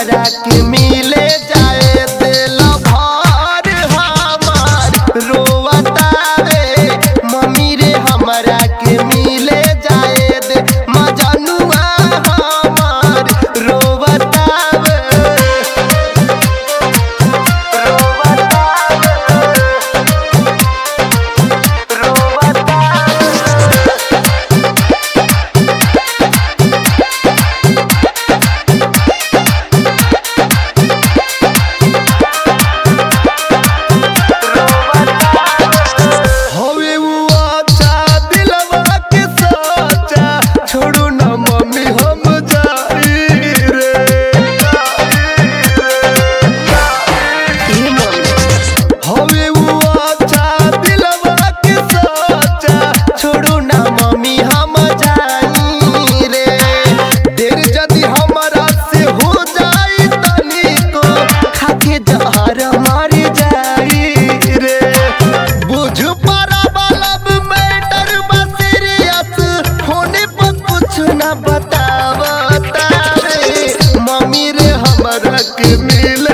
हमरा के मिले जाए दिल भर हमार रोवतावे मम्मी रे हमरा के मिले जाए दे मजनुआ हमार रोवतावे हवे वो अच्छा दिलवा के सच्चा छोड़ू ना मम्मी हम जाई रे हवे वो अच्छा दिलवा के सच्चा छोड़ू ना मम्मी हम जाई रे देर जदी हमरा से हो जाई तनिको खाके जहर मार जाई रे बुझ पारा बालब मैटर बसीरियस होने पर कुछ ना बतावता रे मम्मी रे हमरा के मिल